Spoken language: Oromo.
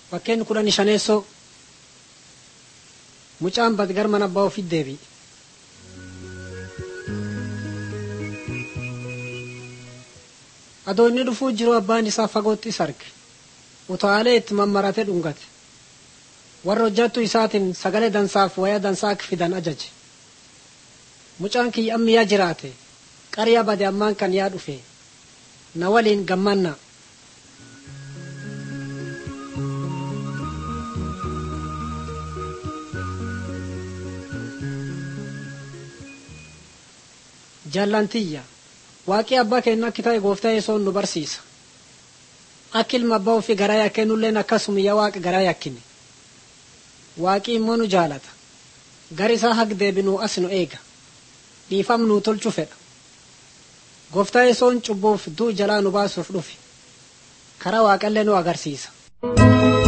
Bakkeen kudhan shaneessoo mucaan bad gar mana abbaa ofiit deebi'e. Adoo inni dhufuu jiru abbaan isaa fagootti isa arge. Utaalee itti mammaratee dhungate. Warra hojjattuu isaatiin sagalee dansaaf waya dansaa akka fidan ajaje. Mucaan kiyya ammi yaa jiraate qaryaa bade ammaan kan yaa dhufe na waliin gammannaa. Jaallantiyya waaqii abbaa keenya akka ta'e gooftaa yesoon nu barsiisa. Akka ilma abbaa ofii garaa yakkennulleen akkasuma yaa waaqa garaa yakkine. Waaqii immoo nu jaalata. Gar isaa haq deebinuu as nu eega. Dhiifam nuu tolchu fedha. Gooftaa yesoon cubbuuf du'u jalaa nu baasuuf dhufe. Karaa waaqallee nu agarsiisa.